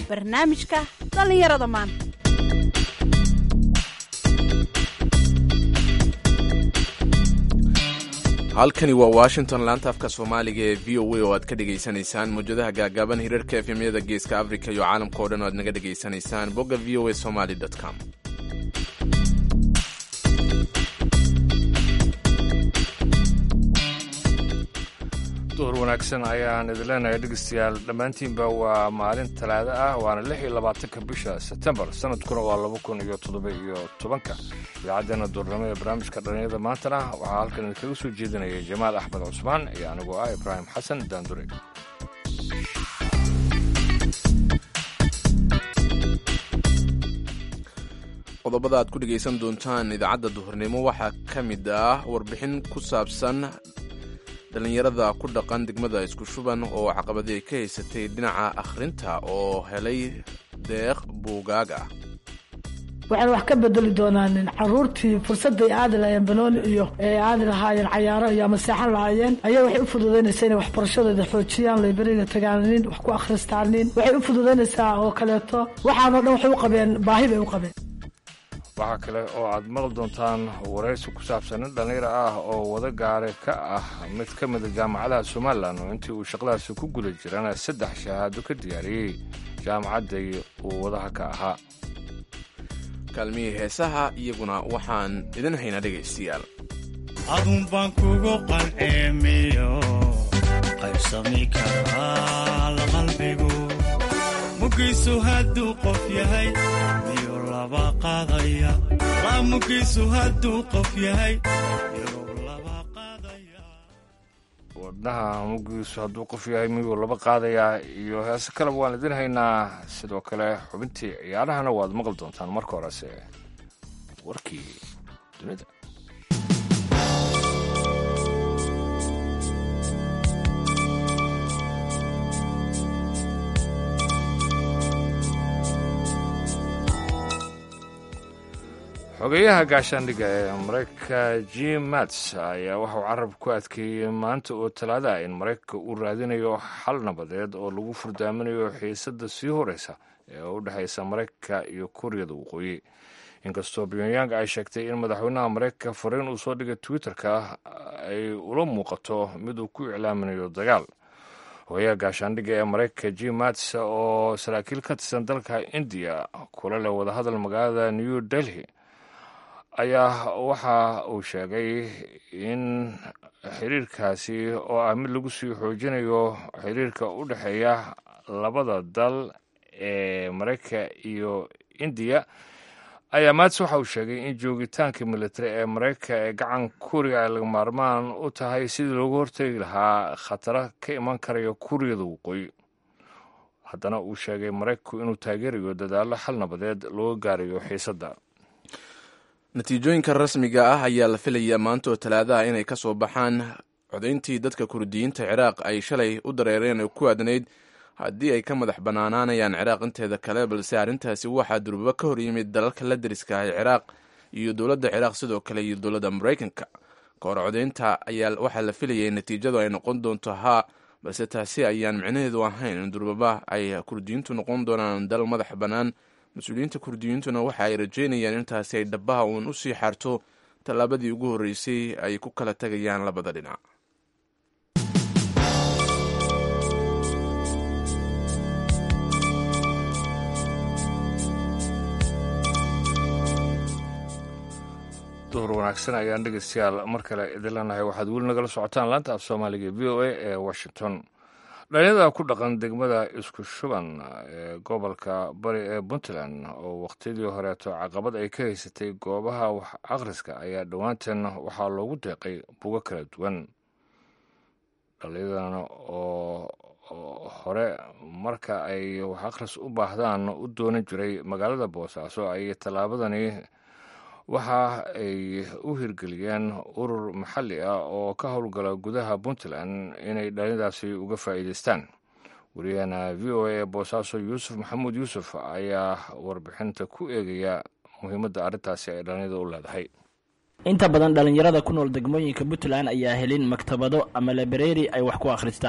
barnaamijka dhallinyarada maanta halkani waa washington laanta afka soomaaliga ee v o a oo aad ka dhegaysanaysaan mawjadaha gaagaaban hirarka efemyada geeska africa iyo caalamka o dhan o aad naga dhegaysanaysaan bogga v o a somaly com duhur wanaagsan ayaan idin leenahay dhegeystayaal dhammaantiinba waa maalin talaado ah waana lix iyo labaatanka bisha sebtembar sanadkuna waa laba kun iyo toddoba iyo tobanka idaacaddeenna duurnimo ee barnaamijka dhallinyarada maantana waxaa halkan idinkaga soo jeedinaya jamaal axmed cusmaan iyo anigoo ah ibraahim xasan daandure qodobada aad ku dhegaysan doontaan idaacadda duhurnimo waxaa ka mid ah warbixin ku saabsan dhallinyarada ku dhaqan degmada isku shuban oo caqabadii ka haysatay dhinaca akhrinta oo helay deeq buugaag ah waxaan wax ka bedeli doonaanin caruurtii fursadday aadi lahaayeen banooni iyo ee aadi lahaayeen cayaaro iyo ama seexan lahaayeen ayaa waxay u fududaynaysaa inay waxbarashadooda xoojiyaan layberiga tagaanin wax ku akhristaanin waxay u fududaynaysaa oo kaleeto waxaanoo dhan waxay u qabeen baahi bay u qabeen waxaa kale oo aad maqli doontaan waraysi ku saabsan nin dhallinyaro ah oo wada gaare ka ah mid ka mida jaamacadaha somalilan oo intii uu shaqadaasi ku guda jirana saddex shahaado ka diyaariyey jaamacadday uu wadaha ka ahaa kaalmihii heesaha iyaguna waxaan idin haynaa dhegaystayaal adun baan kugu qalceemiyo qaybsami karaa la qalbigu mugiisu hadduu qof yahay miyuu laba qaadaya mugiisu hadduu qof yahay miyuu laba qaadaya wadnaha mugiisu hadduu qof yahay miyuu laba qaadayaa iyo heese kaleba waan idin haynaa sidoo kale xubintii ciyaarahana waad maqli doontaan marka horese warkii dunida xogeyaha gaashaandhigga ee maraykanka jim mats ayaa waxauu carab ku adkeeyey maanta oo talaada in maraykanka uu raadinayo xal nabadeed oo lagu furdaaminayo xiisadda sii horeysa ee u dhexaysa maraykanka iyo kuuriyada waqooyi inkastoo pyongyang ay sheegtay in madaxweynaha maraykanka fariin uu soo dhigay twitter-ka ay ula muuqato mid uu ku iclaaminayo dagaal hogayaha gaashaandhigga ee maraykanka jim mats oo saraakiil ka tirsan dalka indiya kula leh wadahadal magaalada new delhi ayaa waxa uu sheegay in xiriirkaasi oo ah mid lagu sii xoojinayo xiriirka u dhexeeya labada dal ee maraykanka iyo indiya ayaa maats waxa uu sheegay in joogitaanka militari ee maraykanka ee gacan kuuriga ay laga maarmaan u tahay sidii loogu hortegi lahaa khataro ka iman karaya kuuriyada waqooyi haddana uu sheegay maraykanku inuu taageerayo dadaallo xal nabadeed looga gaarayo xiisadda natiijooyinka rasmiga ah ayaa la filayaa maanta oo talaadaha inay ka soo baxaan codayntii dadka kurdiyiinta ciraaq ay shalay u dareereen oo ku aadnayd haddii ay ka madax bannaanaanayaan ciraaq inteeda kale balse arrintaasi waxaa durbaba ka hor yimid dalalka la deriska ah ciraaq iyo dowladda ciraaq sidoo kale iyo dowladda maraykanka ka hor codaynta ayaa waxaa la filayay natiijadu ay noqon doonto haa balse taasi ayaan micnaheedu ahayn in durbaba ay kurdiyiintu noqon doonaan dal madax bannaan mas-uuliyiinta kurdiyiintuna waxa ay rajeynayaan intaasi ay dhabaha uun u sii xaarto tallaabadii ugu horreysay ay ku kala tegayaan labada dhinac duhur wanaagsan ayaan dhegeystayaal mar kale idin leenahay waxaad weli nagala socotaan laanta af soomaaliga v o a ee washington dhalinyarada ku dhaqan degmada isku shuban ee gobolka bari ee puntland oo wakhtiyadii horeeto caqabad ay ka haysatay goobaha wax akhriska ayaa dhowaantan waxaa loogu deeqay bugo kala duwan dhallinyadan oo hore marka ay wax akhris u baahdaan u doonan jiray magaalada boosaaso ayay tallaabadani waxa ay u hirgeliyeen urur maxalli ah oo ka howlgala gudaha puntland inay dhalinyadaasi uga faa'iidaystaan wariyahana v o a ee boosaaso yuusuf maxamuud yuusuf ayaa warbixinta ku eegaya muhiimadda arrintaasi ay dhalinyada u leedahay inta badan dhallinyarada ku nool degmooyinka puntland ayaa helin maktabado ama labareeri ay wax ku akhristaan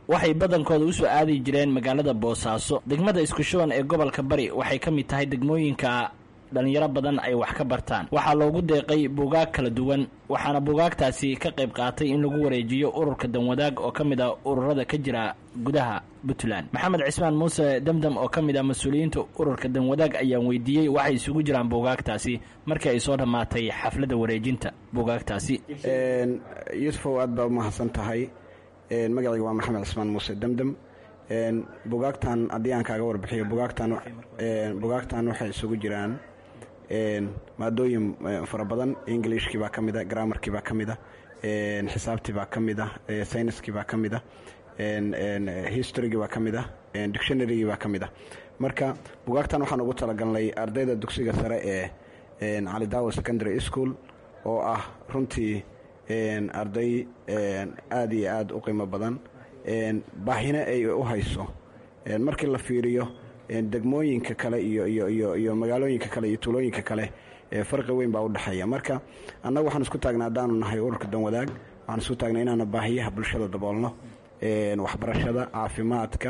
waxay badankooda usoo aadi jireen magaalada boosaaso degmada isku shuban ee gobolka bari waxay ka mid tahay degmooyinka dhalinyaro badan ay wax ka bartaan waxaa loogu deeqay buugaag kala duwan waxaana buugaagtaasi ka qayb qaatay in lagu wareejiyo ururka danwadaag oo ka mid ah ururada ka jira gudaha puntland maxamed cismaan muuse demdem oo ka mid ah mas-uuliyiinta ururka danwadaag ayaan weydiiyey waxay isugu jiraan buugaagtaasi markii ay soo dhammaatay xafladda wareejinta buugaagtaasi yuusufow aad baa umahadsan tahay magacayga waa maxamed cismaan muuse demdem bugaagtan haddii aan kaaga warbixiyo bugaagtan bugaagtan waxay isugu jiraan maadooyin fara badan englishkii baa ka mid a grammarkii baa ka mid a xisaabtii baa ka mid a sayniskii baa ka mid a historygii baa ka mid a dictionarygii baa ka mid a marka bugaagtan waxaan ugu talagalnay ardayda dugsiga sare ee calidawa secondary school oo ah runtii arday aada iyo aada u qiimo badan baahina ay u hayso markii la fiiriyo degmooyinka kale iyo iyo iyo iyo magaalooyinka kale iyo tuulooyinka kale farqi weyn baa udhexeeya marka annaga waxaan isku taagnay haddaanu nahay ururka danwadaag waxaan isku taagnay inaana baahiyaha bulshada daboolno waxbarashada caafimaadka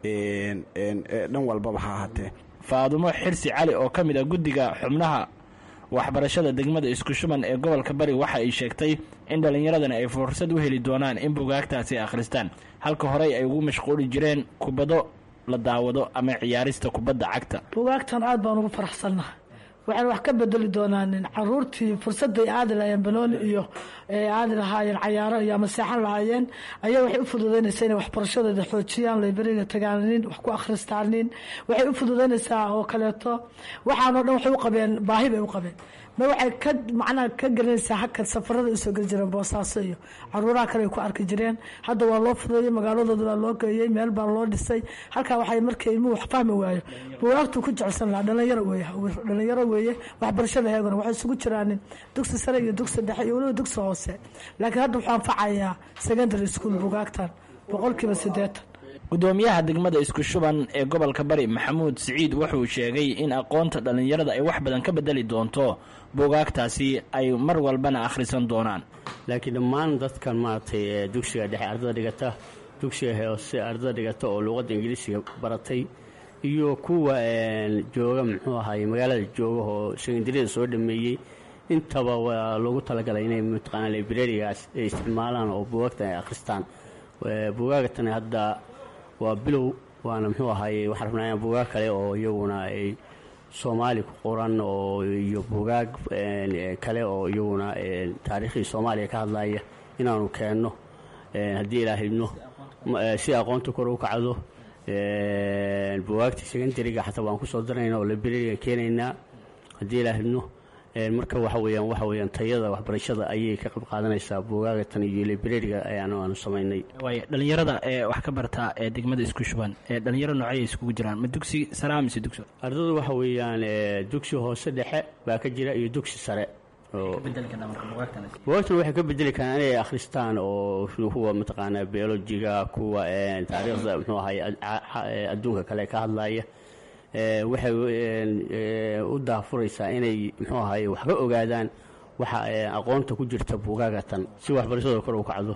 dhan walbaba ha ahaatee faadumo xirsi cali oo ka mid ah guddiga xubnaha waxbarashada degmada isku shuban ee gobolka bari waxa ay sheegtay in dhallinyaradani ay fursad u heli doonaan in bugaagtaasi akhristaan halka horey ay ugu mashquuli jireen kubado la daawado ama ciyaarista kubadda cagta bugaagtan aad baan ugu faraxsannahay waxaan wax ka bedeli doonaanin caruurtii fursadday aadi lahaayeen banooni iyo aadi lahaayeen cayaaro iyo ama seexan lahaayeen ayaa waxay u fududeynaysaa inay waxbarashadooda xoojiyaan layberiga tagaanin wax ku akhristaanin waxay u fududeynaysaa oo kaleeto waxaanoo dhan waxay u qabeen baahi bay u qabeen ma waxay ka macnaha ka gelinaysaa hakad safarada usoo geli jireen boosaaso iyo caruuraha kale ay ku arki jireen hadda waa loo fudeeyey magaaladooda baa loo geeyey meel baa loo dhisay halkaa waxay markay ilmuhu wax fahmi waayo bugaagtu ku jecsan lahaa dhalinyaro weeye dhalinyaro weeye waxbarashada heegana waxay isugu jiraan dugsi sare iyo dugsi dhexe iyo weliba dugsi hoose laakiin hadda wuxuu anfacayaa secondary school bugaagtan boqolkiiba siddeetan gudoomiyaha degmada isku shuban ee gobolka bari maxamuud siciid wuxuu sheegay in aqoonta dhallinyarada ay wax badan ka bedeli doonto buugaagtaasi ay mar walbana akhrisan doonaan laakiin dhammaan dadkan maaragtay dugsiga dhexe ardada dhigata dugsiga hoose ardada dhigata oo luuqadda ingiliisiga baratay iyo kuwa jooga muxuu ahaay magaalada jooga oo sekondariyada soo dhameeyey intaba waa loogu talagalay inay mataqaana librarigaas ay isticmaalaan oo buugaagtan ay akhristaan buugaagatan hadda waa bilow waana muxuu ahaayey waxaan rabnaa buugaag kale oo iyaguna ay soomaali ku qoran oo iyo buugaag kale oo iyaguna taariikhdii soomaaliya ka hadlaya inaanu keenno haddii ilaa hibno si aqoonta kor u kacdo buugaagta secondariga xataa waan kusoo darayna oo librariga keenaynaa haddii ilaa hibno marka waxa weyaan waxa weyaan tayada waxbarashada ayay ka qayb qaadanaysaa buugaagatan iyo librariga ayaanu aanu samaynay waay dhallinyarada ee wax ka bartaa ee degmada isku shuban ee dhalinyaro noocay iskugu jiraan ma dugsi sare mise dugsi ardadu waxa weeyaan dugsi hoose dhexe baa ka jira iyo dugsi sare bugaagtan waxay ka bedeli karaan inay akhristaan oo kuwa mataqaanaa biolojiga kuwa taariikhda muxuu ahay adduunka kale ka hadlaya waxay u daafuraysaa inay muxuu ahaye wax ka ogaadaan waxa aqoonta ku jirta buugaagatan si waxbarashadooda kor u kacdo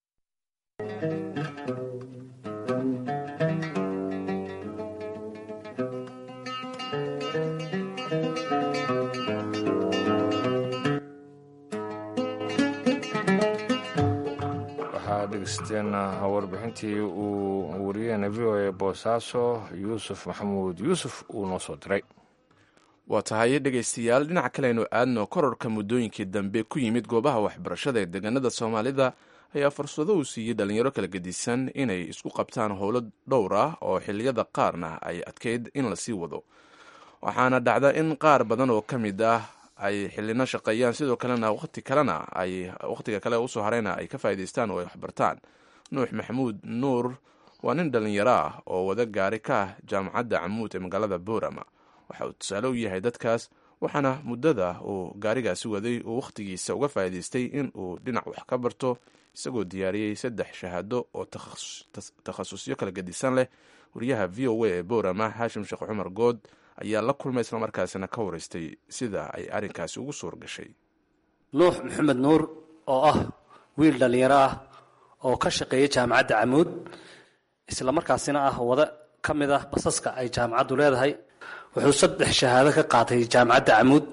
waxaa dhegeysteen warbixintii uu wariyeena v o a boosaaso yuusuf maxamuud yuusuf uu noo soo diray waa tahay dhegaystayaal dhinaca kale aynu aadno kororka muddooyinkii dambe ku yimid goobaha waxbarashada ee deegaanada soomaalida ayaa fursado uu siiyey dhalinyaro kala gedisan inay isku qabtaan howlo dhowr ah oo xilliyada qaarna ay adkeyd in lasii wado waxaana dhacda in qaar badan oo ka mid ah ay xilino shaqeeyaan sidoo kalena waqti kalena ay waqtiga kale usoo hareyna ay ka faa'idaystaan oo ay waxbartaan nuux maxamuud nuur waa nin dhalinyaro ah oo wada gaari ka ah jaamacadda camuud ee magaalada boorama waxa uu tusaale u yahay dadkaas waxaana muddada uu gaarigaasi waday uu wakhtigiisa uga faa'idaystay in uu dhinac wax ka barto isagoo diyaariyey saddex shahaado oo takhasusyo kala gedisan leh wariyaha v o a ee boorama haashim sheekh cumar good ayaa la kulmay islamarkaasina ka waraystay sida ay arrinkaasi ugu suur gashay nuux maxamed nuur oo ah wiil dhallinyaro ah oo ka shaqeeya jaamacadda camuud isla markaasina ah wada ka mid ah basaska ay jaamacaddu leedahay wuxuu saddex shahaado ka qaatay jaamacadda camuud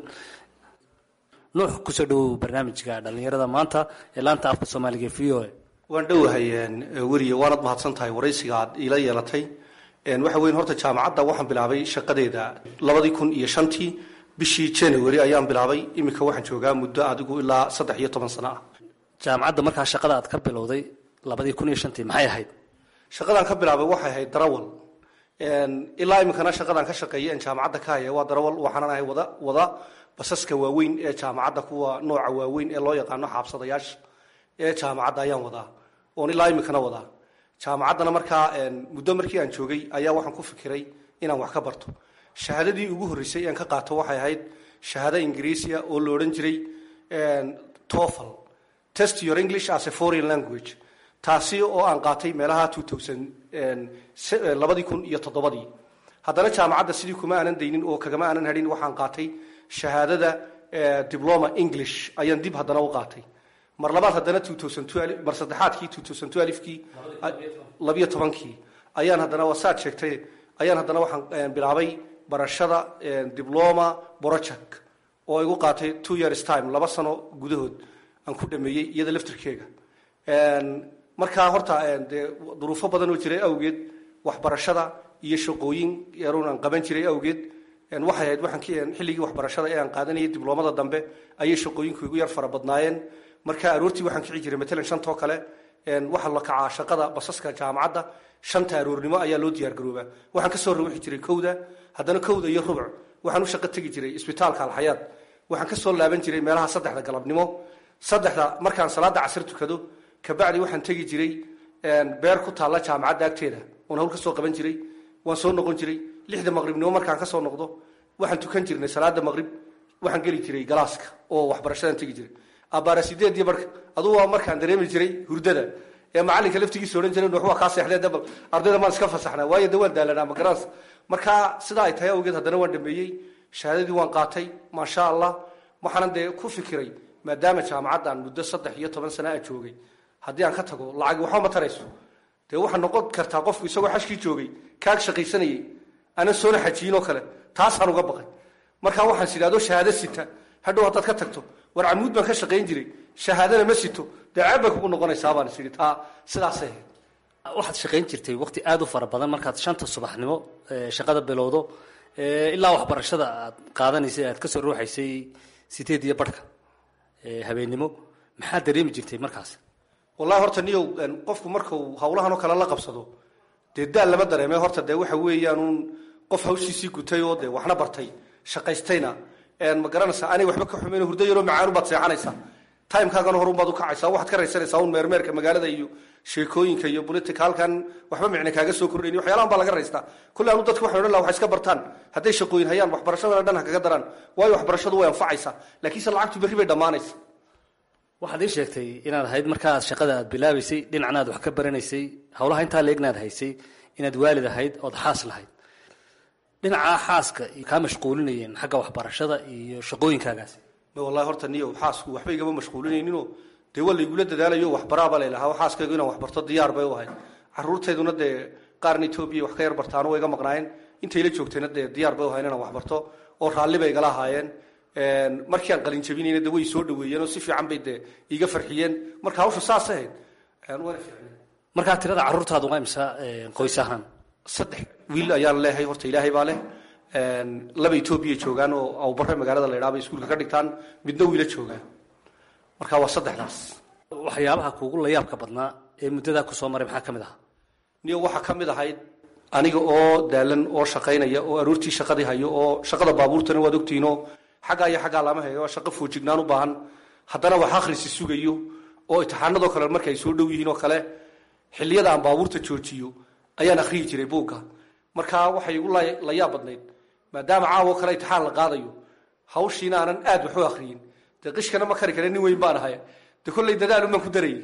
nuux kusoo dhowow barnaamijka dhallinyarada maanta ee laanta afka soomaaliga v o a waan dhowahay weriye waanad mahadsan tahay waraysiga aad iila yeelatay waxa weyn horta jaamacadda waxaan bilaabay shaqadeeda labadii kun iyo shantii bishii january ayaan bilaabay iminka waxaan joogaa muddo adigu ilaa saddex iyo toban sano ah jaamacadda markaa shaqada aad ka bilowday labadii kun iyo shantii maxay ahayd shaqadaan ka bilaabay waxay ahayd darawal ilaa iminkana shaqadaan ka shaqeeya jaamacadda ka haya waa darawal waxaanan ahay wada wada basaska waaweyn ee jaamacadda kuwa nooca waaweyn ee loo yaqaano xaabsadayaasha ee jaamacadda ayaan wadaa oon ilaa iminkana wadaa jaamacaddana markaa muddo markii aan joogay ayaa waxaan ku fikiray inaan wax ka barto shahaadadii ugu horreysay aan ka qaato waxay ahayd shahaado ingiriisiya oo la odhan jiray tofel test your english as a foreign language taasi oo aan qaatay meelaha labadii kun iyo toddobadii haddana jaamacadda sidii kuma aanan daynin oo kagama aanan hadhin waxaan qaatay shahaadada diploma english ayaan dib haddana u qaatay mar labaad haddana mar saddexaadkii kii labiyo tobankii ayaan haddana wasaad sheegtay ayaan haddana waxaan bilaabay barashada diploma project oo igu qaatay two years time laba sano gudahood aan ku dhameeyey iyada laftirkeega markaa horta dee duruufo badan oo jiray awgeed waxbarashada iyo shaqooyin yaruun aan qaban jiray awgeed waxay ahayd waxaan xilligii waxbarashada ee aan qaadanayay dibloomada dambe ayay shaqooyinku igu yar fara badnaayeen marka aroortii waxaan kici jiray matalan shantoo kale waxaa la kacaa shaqada basaska jaamacadda shanta aroornimo ayaa loo diyaargaroobaa waxaan kasoo ruuxi jiray kowda haddana kowda iyo rubuc waxaan u shaqo tegi jiray isbitaalka alxayaad waxaan kasoo laaban jiray meelaha saddexda galabnimo saddexda markaan salaada casir tukado kabacdi waxaan tegi jiray beer ku taalla jaamacadda agteeda oon hawl kasoo qaban jiray waan soo noqon jiray lixda maqribnimo markaan kasoo noqdo waxaan tukan jirnay salaada maqrib waxaan geli jiray galaaska oo waxbarashadan tegi jiray abaara sideedii marka adugu waa markaan dareemi jiray hurdada ee macalinka laftigiisa odhan jiray wax waa kaa seexdee dabal ardayda maan iska fasaxnaa waayo de waan daalanaa magaraans marka sidaa ay tahay awgeed haddana waan dhameeyey shahaadadii waan qaatay maasha allah waxaanan dee ku fikiray maadaama jaamacaddan muddo saddex iyo toban sana a joogay haddii aan ka tago lacagi waxba ma tarayso dee waxaa noqon kartaa qofku isagoo xashkii joogay kaag shaqaysanayay anan soona xajiyin oo kale taasaan uga baqay markaa waxaan is idhahdo shahaado sita hadhow haddaad ka tagto war camuud baan ka shaqayn jiray shahaadana ma sito dee ceeb bay kugu noqonaysaa baan is idhi taa sidaasay ahayd waxaad shaqayn jirtay waqti aada u fara badan markaad shanta subaxnimo shaqada bilowdo ilaa waxbarashada aad qaadanaysay aad kasoo ruuxaysay sideed iyo barhka habeennimo maxaad dareemi jirtay markaas wallahi horta niyow qofku markuu hawlahan oo kale la qabsado dee daal lama dareeme horta dee waxa weeyaanuun qof hawshiisii gutay oo dee waxna bartay shaqaystayna ma garanaysaa anay waxba ka xumayn hurdo yaroo macaanu baad seexanaysaa timekaagana horun baad u kacaysaa waxaad ka raysanaysaa un meermeerka magaalada iyo sheekooyinka iyo politica halkan waxba micne kaaga soo kordhayn waxyaalahan baa laga raystaa kulle anu dadka waxan odhan laha waxay iska bartaan hadday shaqooyin hayaan waxbarashadana dhan ha kaga daraan waayo waxbarashadu way anfacaysaa laakiinse lacagtu berri bay dhammaanaysa waxaad ii sheegtay inaad ahayd markaad shaqada aad bilaabaysay dhinacna aad wax ka baranaysay howlaha intaa leegnaad haysay inaad waalid ahayd ood xaas lahayd dhinaca xaaska kaa mashquulinayeen xagga waxbarashada iyo shaqooyinkaagaasi wallahi horta niyo xaasku waxba igama mashquulinayninoo dee waa laygula dadaalayo waxbaraaba laylahaa xaaskaygu inaan waxbarto diyaar bay u ahayd caruurtayduna dee qaarna etoobiya wax ka yar bartaano way iga maqnaayeen intay la joogtayna dee diyaar bay u ahayn inaan waxbarto oo raalli bay igala ahaayeen markii aan qalin jabinayna de way soo dhaweeyeen oo si fiican bay dee iga farxiyeen marka hawsha saas ahayd markaa tirada caruurtaadu waa imsa qoys ahaan saddex wiil ayaan leehay horta ilaahay baa leh laba etoobiya joogaan oo awbare magaalada la idhaha bay iskuulka ka dhigtaan midna wiila joogaan marka waa saddexdaas waxyaabaha kuugu layaabka badnaa ee muddadaa kusoo maray maxaa ka mid ahaa niyo waxaa ka mid ahayd aniga oo daalan oo shaqaynaya oo aroortii shaqadii hayo oo shaqada baabuurtana waad ogtihiinoo xaggaa iyo xaggaa lama hayo waa shaqo foojignaan u baahan haddana wax akhrisi sugayo oo imtixaanadoo kale marka ay soo dhow yihiin oo kale xilliyada aan baabuurta joojiyo ayaan akhriyi jiray buugga marka waxay igu la yaab badnayd maadaama caawo kale imtixaan la qaadayo hawshiina aanan aad wax u akhriyin dee qishkana ma kari kare nin weyn baan ahay dee kolley dadaal umaan ku darayay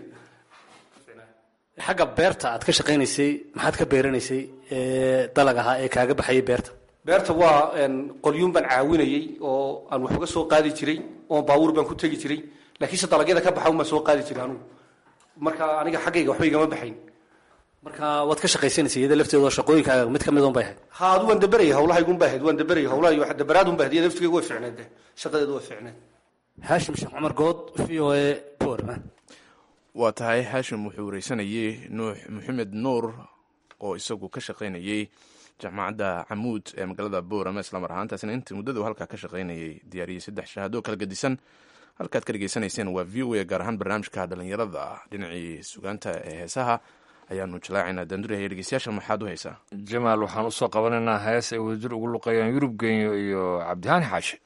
xagga beerta aad ka shaqaynaysay maxaad ka beeranaysay dalag ahaa ee kaaga baxayay beerta beerta waa qolyuun baan caawinayey oo aan wax uga soo qaadi jiray oo baabuur baan ku tegi jiray laakiinse dalagyada ka baxa un baan soo qaadi jiray anugu marka aniga xaggayga waxba igama baxayn marka waad ka shaqaysanaysa iyada lafteeda oo shaqooyinkaaga mid ka mid un bay ahayd ha adu waan daberaya hawlahaygun baa ahayd waan daberaya hawlaha iyo daberaad un ba ahayd iyada laftigeega way fiicneed de shaqadeedu way fiicneed haashim sheekh cumar good v o a borma waa tahay haashim wuxuu wareysanayey nuux maxamed nuur oo isagu ka shaqaynayey jaamacadda camuud ee magaalada boorama islamar ahaantaasna intii muddadu halkaa ka shaqaynayay diyaariyey saddex shahaado kala gedisan halkaad ka dhegeysanayseen waa v o a gaar ahaan barnaamijka dhalinyarada dhinacii sugaanta ee heesaha ayaanu jalaacaynaa daandurihaya dhegeystayaasha maxaad u haysaa jamaal waxaan usoo qabanaynaa hees ay wadajir ugu luqeeyaan yurub genyo iyo cabdihaani xaashi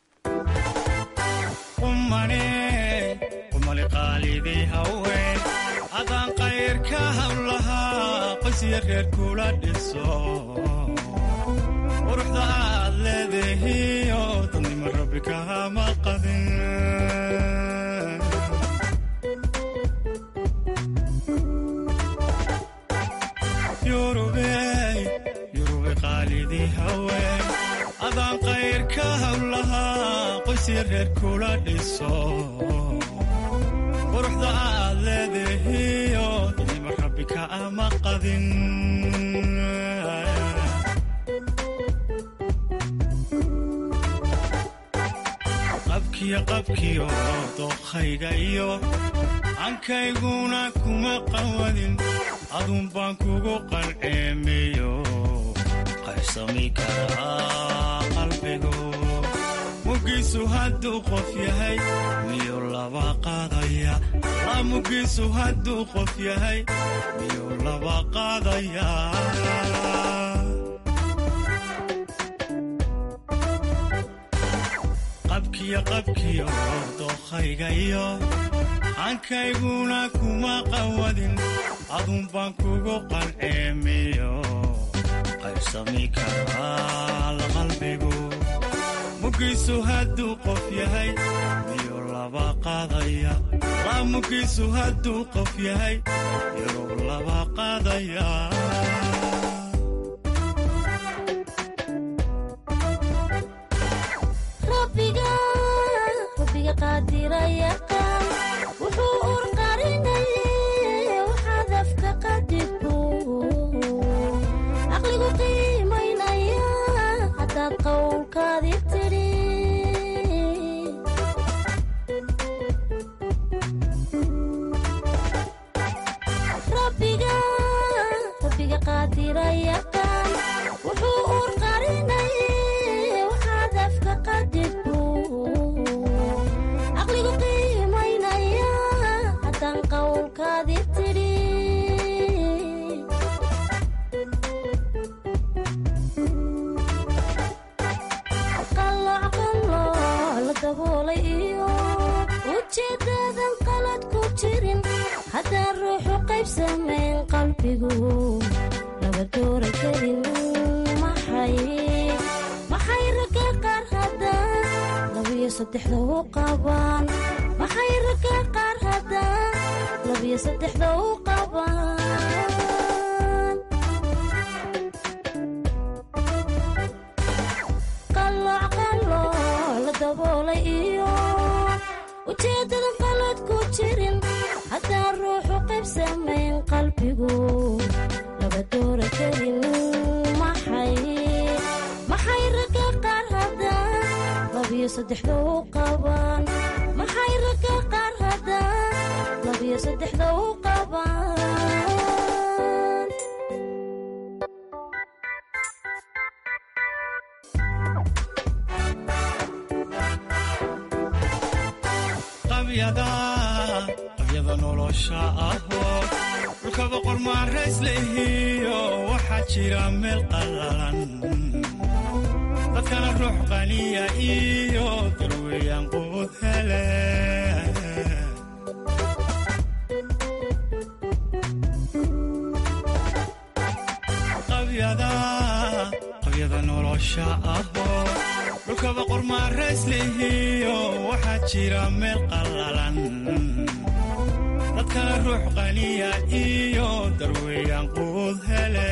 qumane qumali qaalidii haween adaan qayrka hawlahaa qoysya reer kula dhiso quruxda aad leedahiyo dadnimo rabbi kahama qadin yurubey yurube qaalidii haween adaan qayrka hawlahaa qoysya reer kula dhiso quruxda aad leedahiyo dadnimo rabbi kaama qadin qabkiyo qabkiyo dookhayga iyo ankayguna kuma qawadin adun baan kugu qalceemeyo qaybsami karaa qalbigu mugiisu hadduu qof yahay miyuu laba qaadaya la mugiisu hadduu qof yahay miyuu laba qaadaya qabkiyo qabkiyo dookhayga iyo hankayguna kuma qawadin adun baan kugu qalceemiyo qaybsami karaa la qalbigu mugiisu hadduu qof yahay miyuu laba qaadaya la mugiisu hadduu qof yahay miyuu laba qaadaya rabbiga rabbiga qaadira yaqaan wuxuu urqarinayay waxaad afka qadirku caqligu qiimaynaya haddaad qowlkaadi tidhi rabbiga rabbiga qaadira yaqaan wuxuu urqarinayay waxaad afka qadirku caqligu qiimaynaya haddaan qowlkaadi tidhi qalooc qalooc la daboolay iyo ujeedadan qalad ku jirin haddaan ruuxu qayb samayn qalbigu laba doora karin maxay maxay ragga qaar haddaan labiyo saddexda u qabaan maxay ragga qaar haddaan labiyo saddexda u qabaan qalooc qalooc la daboolay iyo ujeedadan qalad ku jirin haddaan ruuxu qayb samayn qalbigu laba doora karin maxay maxay ragga qaar haddaan labiyo saddexda u qabaan maxay ragga qaar haddaan labiyo saddexda u qabaan qabyada qabyada nolosha ahoo dhulka boqor maarays lehiyo waxaa jira meel qallalan dadkana ruux qaniya iyo darweeyaan quud hele qabyada qabyada nolosha ahoo dhulka boqor maarays lehiyo waxaa jira meel qallalan dadkana ruux qaniya iyo darweeyaan quud hele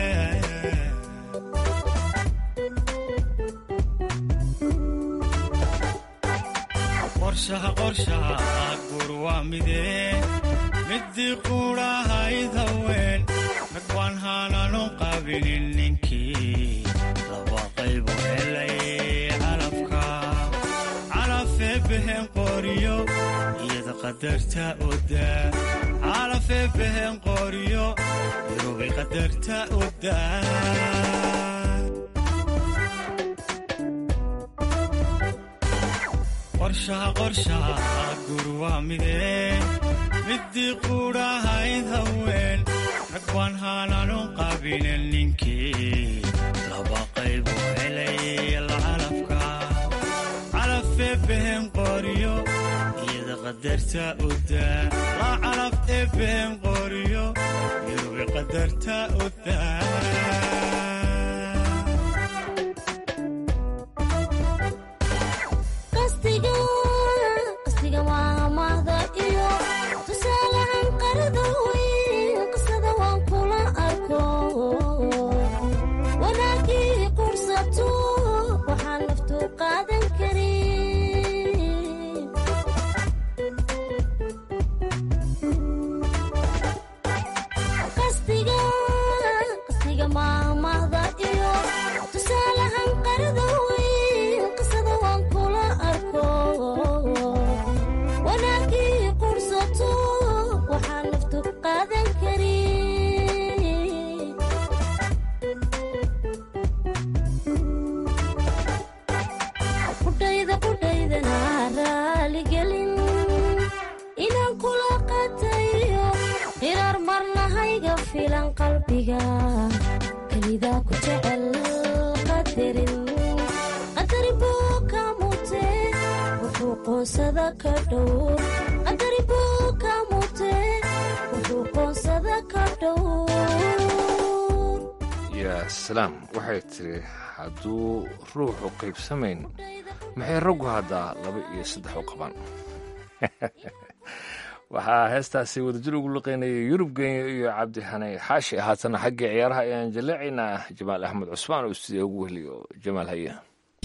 qorshaha qorshaha guur waa midee midii quudhahayd haween baan haananu qabinin ninkii laba qaybu helay calafka calafee behen qoriyo iyada qadarta odaa calafee behen qoriyo irubay qadarta odaa qorshaha qorshaha guru waa midee midii quudhahayd haween rag baan haananu qabinen ninkii laba qaybu helay lacalafka calafee behen qoriyo iyada qadarta odaa la calaf ee behen qoriyo irubi qadarta odaa qastiga qastiga waa mahda iyo tusaalahan qarada weyn qisada waan kula arko wanaagii qursato waxaan naftu qaadan karin qastiga qastiga maamahda iyo tusaalahan qarada weyn qisada waan kula arko wanaagii qursato waxaan naftu qaadan karin qudhayda qudhaydana raaligelin inaan kula qatayo qiraar marnahayga filan qalbiga kelidaa ku jecel qadarin qadari buu ka mute wuxuu qoonsada ka dhowr qadari buu ka mute wuxuu qoonsada ka dhowr yaa salaam waxay tiri hadduu ruuxu qaybsamayn maxay raggu haddaa laba iyo saddex u qabaan waxaa heestaasi wadajir ugu luqaynayay yurub genya iyo cabdi xanay xaashi haatana xaggii ciyaaraha ayaan jaleecaynaa jamaal axmed cusmaan oo stuudiya ugu wehliyo jamaal haya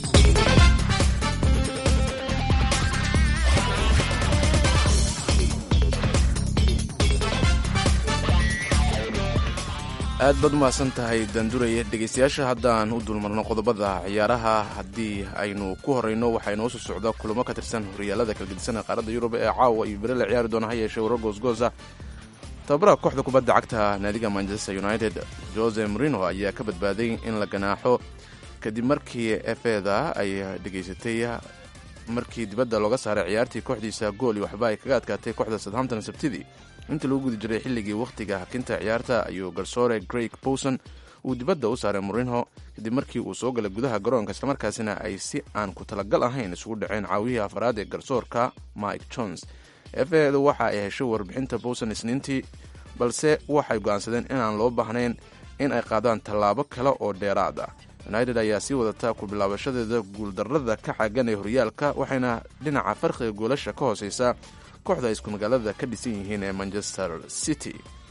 aad baad u mahadsan tahay danduraya dhegaystayaasha haddaan u dulmarno qodobada ciyaaraha haddii aynu ku horeyno waxaa inoo soo socda kulamo ka tirsan horyaalada kala gedisan ee qaaradda yurub ee caawa iyo bere la ciyaari doona ha yeeshee warar goosgoosa tababaraha kooxda kubadda cagta naadiga manchester united jose morino ayaa ka badbaaday in la ganaaxo kadib markii efeda ay dhegaysatay markii dibadda looga saaray ciyaartii kooxdiisa gool iyo waxba ay kaga adkaatay kooxda southampton sabtidii intii lagu guda jiray xilligii wakhtiga hakinta ciyaarta ayuu garsoore greg bowson uu dibadda u saaray morinho kadib markii uu soo galay gudaha garoonka islamarkaasina ay si aan ku talagal ahayn isugu dhaceen caawiyihii afraad ee garsoorka mike jones efedu waxa ay heshay warbixinta bowson isniintii balse waxay go'aansadeen inaan loo baahnayn in ay qaadaan tallaabo kale oo dheeraad ah united ayaa sii wadata ku bilaabashadeeda guuldarrada ka xagan ee horyaalka waxayna dhinaca farqiga goolasha ka hooseysa kooxda ay isku magaalada ka dhisan yihiin ee manchester city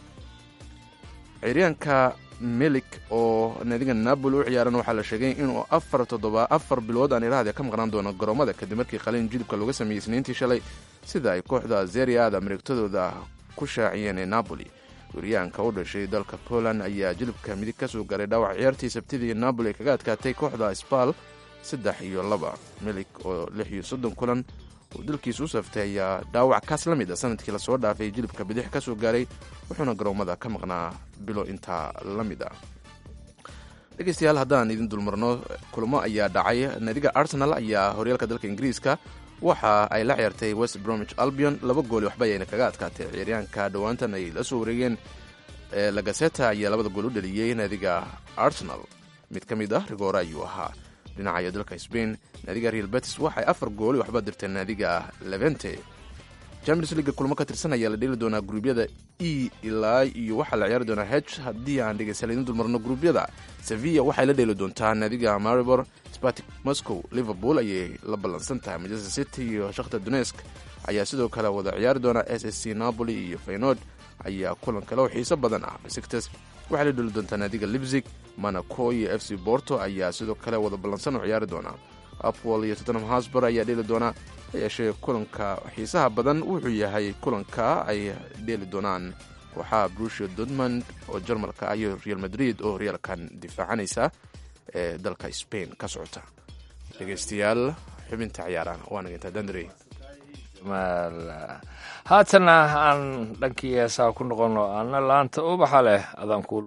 ciryaanka melik oo naadiga napoli u ciyaaran waxaa la sheegay inuu afar toddoba afar bilood aan iraahda ka maqnaan doono garoomada kadib markii qalin jilibka looga sameeyey isniintii shalay sida ay kooxda zeriada mareegtadooda ku shaaciyeen ee napoli weriyaanka u dhashay dalka poland ayaa jilibka midig ka soo gaaray dhaawac ciyaartii sabtidii napoli kaga adkaatay kooxda sbal saddex iyo laba melik oo lix iyo soddon kulan uu dalkiisa u saftay ayaa dhaawac kaas la mid a sanadkii lasoo dhaafay jilibka bidix ka soo gaaray wuxuuna garoomada ka maqnaa bilo intaa la mid ah dhegeystayaal haddaan idin dulmarno kulamo ayaa dhacay naadiga arsenal ayaa horyaalka dalka ingiriiska waxa ay la ciyaartay west bromwich albion laba gooli waxba ayayna kaga adkaatay ciyaaryaanka dhowaantan ay la soo wareegeen lagaseta ayaa labada gool u dhaliyey naadiga arsenal mid ka mid ah rigoore ayuu ahaa dhinaca dalka spain naadiga real betis waxay afar gooli waxba dirteen naadiga levente champions league kulmo ka tirsan ayaa la dheeli doonaa gruubyada e ilaa iyo waxaa la ciyaari doonaa h haddii aan dhegeystayaal idin dulmarno gruubyada sevilla waxay la dheeli doontaa naadiga maribor spartic moscow liverpool ayay la ballansan tahay manchester city iyo shakhtar donesk ayaa sidoo kale wada ciyaari doonaa s s c napoli iyo faynod ayaa kulan kale oo xiiso badan ah besiktas waxay la dheli doontaa naadiga libzig monaco iyo f c borto ayaa sidoo kale wada ballansan oo ciyaari doonaa apwol iyo tottenham hosbor ayaa dheeli doonaa ha yeeshee kulanka xiisaha badan wuxuu yahay kulanka ay dheeli doonaan kooxaha brusia dortmund oo jarmalka ah iyo real madrid oo horyaalkan difaacanaysa ee dalka spain ka socota dhegeystayaal xubinta ciyaaraha waana intaa dandrey haatana aan dhankii heesaa ku noqono ana laanta ubaxa leh adaan ku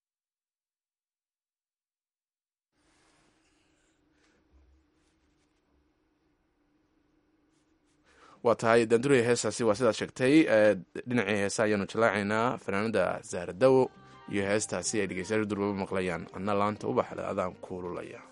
waa tahay dandurey heestaasi waa sidaad sheegtay dhinacii heesa ayaanu jalaacaynaa fanaanada zahradawo iyo heestaasi ay dhegeystayaal durbaba maqlayaan ana laanta ubaxle adaan kuululaya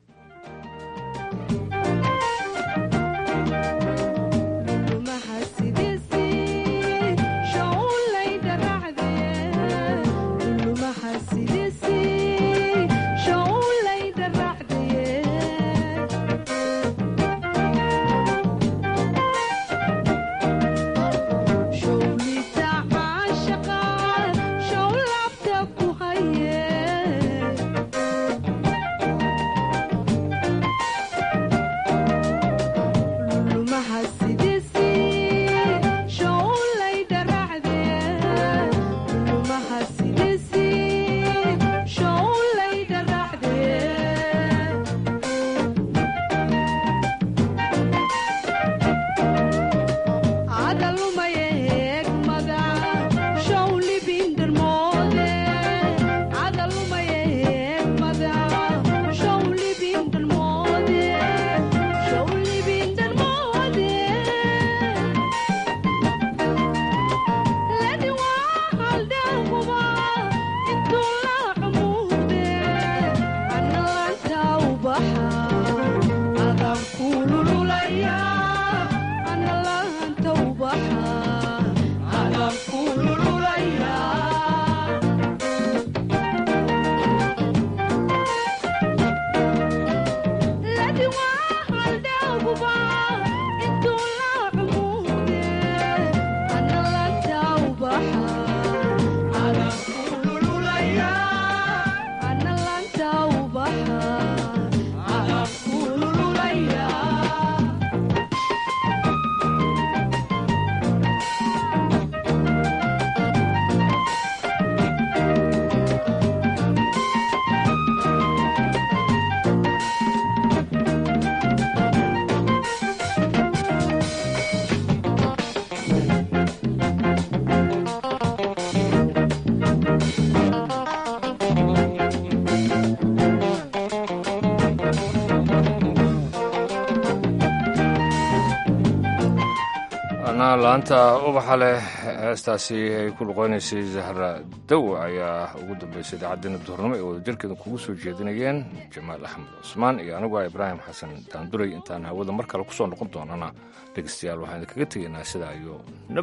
laanta ubaxa leh heestaasi ay ku luqeynaysay zahra dawo ayaa ugu dambeysay idaacaddeena duhurnimo ee wadajirkeeda kugu soo jeedinayeen jamaal axmed cusmaan iyo anigu ah ibraahim xasan daanduray intaan hawada mar kale kusoo noqon doonana dhegeystayaal waxaan idinkaga tegaynaa sidaa iyo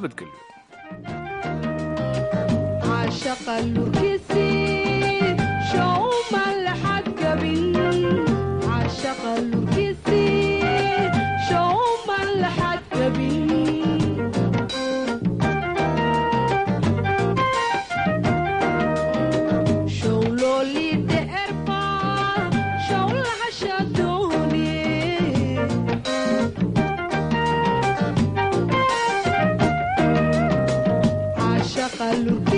nabadgelyo Look